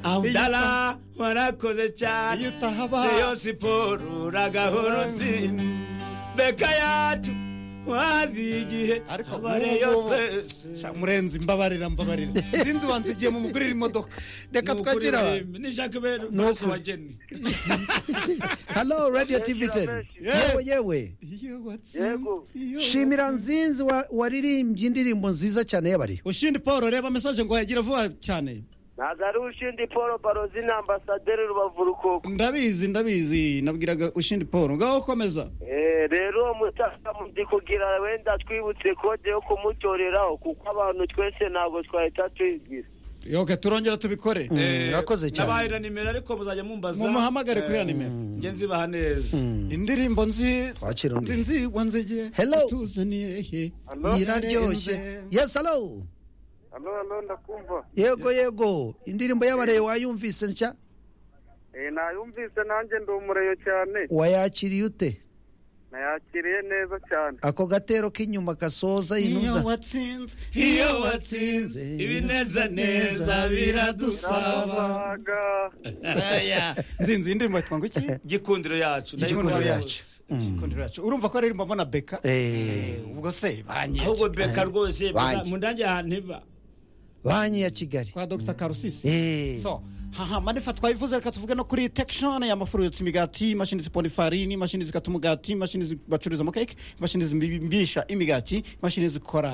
aho ndara warakoze cyane iyo utahaba iyo siporo uragahora utsinda beka yacu wazi igihe Ariko abareyo nk'ubu- twese Sha, murenzi mbabarira mbabarira sinzi wanze igiye mumugurira imodoka reka Ni ukuri twakira rurimi, nishaka ibintu Ni rwose ukuri. wageni halo radiyo tivi teni Yes. yewe yewe iyo watsinze Yego. iyo shimira nzinzi wa- waririmbye indirimbo nziza cyane y'abariyo ushindi paul reba mesaje ngo yagira vuba cyane ntabwo ari ushindi paul barozi na ambasaderi rubavu rukoko ndabizi ndabizi nabwiraga ushindi paul ngaho komeza Eh, rero uwo mutaka ndi kugira wenda twibutse kode yo kumutoreraho kuko abantu twese ntabwo twahita tuyigira yoke turongera tubikore Eh, urakoze cyane. nabahaye na nimero ariko muzajya mumbaza mumuhamagare kuri ya Eh, nimero njye nzibaha neza indirimbo nziza Wakira undi. nzinzigwa nzige Hello. utuzaniye he iraryoshye yes halo alo alo ndakumva yego yego indirimbo y'abariyo wayumvise nshya nayumvise nanjye ndi umureyo cyane wayakiriye ute nayakiriye neza cyane ako gatero k'inyuma gasoza iyo inuza watsinze iyo watsinze ibinezaneza biradusaba Aya, nzinzi iyi ndirimbo yitwa ngo iki gikundiro yacu igikundiro ndayikunda yacu igikundiro yacu urumva ko ari indirimbo mbona beka Eh, ubwo se rwose. banyeje ahubwo beka rwose Banki. mu ndange ahantu iba banki ya kigali kwa dr karusisi Eh, so haha manifa twabivuze reka tuvuge no kuri tekishoni y'amafuru yotsa imigati imashini zipona ifarini imashini zikata umugati imashini zi- bacururizamo keke imashini zimbisha imigati imashini zikora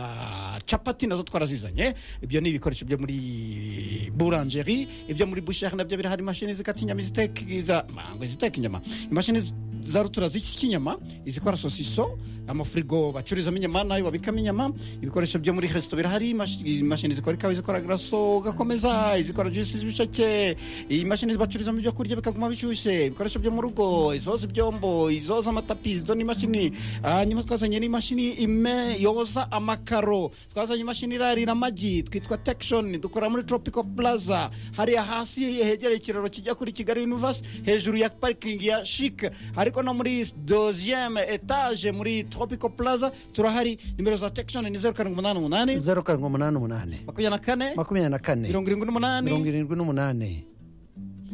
capati nazo twarazizanye ibyo ni ibikoresho byo muri burangeri ibyo muri busheri nabyo birahari imashini zikata inyama iziteka iza- ngo ziteka inyama imashini zi- za rutura z'ikinyama izikora sosiso amafurigo bacururizamo inyama nayo babikamo inyama ibikoresho byo muri resito birahari imashi- imashini zikora ikawa izikora garaso ugakomeza izikora juisi z'ibisheke imashini bacururizamo ibyo kurya bikaguma bishyushye ibikoresho byo mu rugo izoza ibyombo izoza amatapi izo n'imashini hanyuma twazanye n'imashini ime yoza amakaro twazanye imashini irarira amagi twitwa tekishoni dukora muri tropical plaza hariya hasi hegereye ikiraro kijya kuri kigali university hejuru ya parikingi ya shike ariko no muri doziyeme etaje muri tropical plaza turahari nimero za tekishoni ni zeru karindwi umunani umunani zeru karindwi umunani umunani makumyabiri na kane makumyabiri na kane mirongo irindwi n'umunani mirongo irindwi n'umunani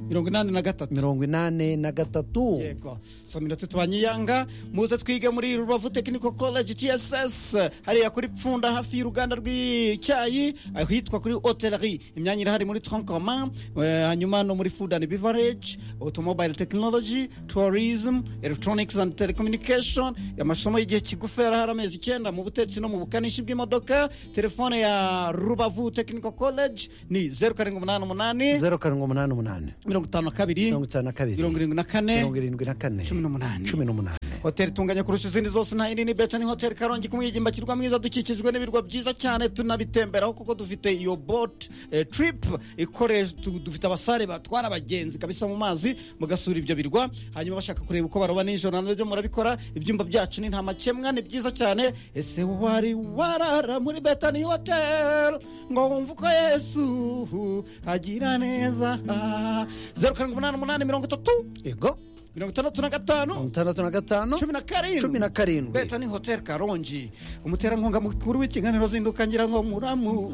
mirongo inani na gatatu mirongo inane na gatatu yego so minota tubanyiyanga muze twige muri rubavu technical college tss hariya kuri pfunda hafi y'uruganda rw'icyayi ahitwa kuri hotellerie imyanya irahari muri troncoman hanyuma no muri food and beverage automobile technology tourism electronics and telecommunication amasomo y'igihe kigufi yarahari amezi icyenda mu butetsi no mu bukanishi bw'imodoka telefone ya rubavu technical college ni zeru karindwi umunani umunani zeru karindwi umunani umunani mirongo itanu na kabiri mirongo itanu na kabiri mirongo irindwi na kane mirongo irindwi na kane Cumi n'umunani. cumi n'umunani hoteli itunganya kurusha izindi zose nta yindi ni beta ni hoteli karongi ku mwigimba kirwa mwiza dukikijwe n'ibirwa byiza cyane tunabitemberaho kuko dufite iyo bot eh, trip ikoresha tu- dufite abasare batwara abagenzi kabisa mu mazi mugasura ibyo birwa hanyuma bashaka kureba uko baroba nijoro nabyo murabikora ibyumba byacu ni nta makemwa ni byiza cyane ese wari warara muri beta ni hoteli ngo wumve uko yesu agira neza zeru karindwi umunani umunani mirongo itatu yego mirongo itandatu na gatanu mirongo itandatu na gatanu cumi na karindwi cumi na karindwi Beta ni hoteli karongi umuterankunga mukuru w'ikiganiro zinduka ngira ngo muramu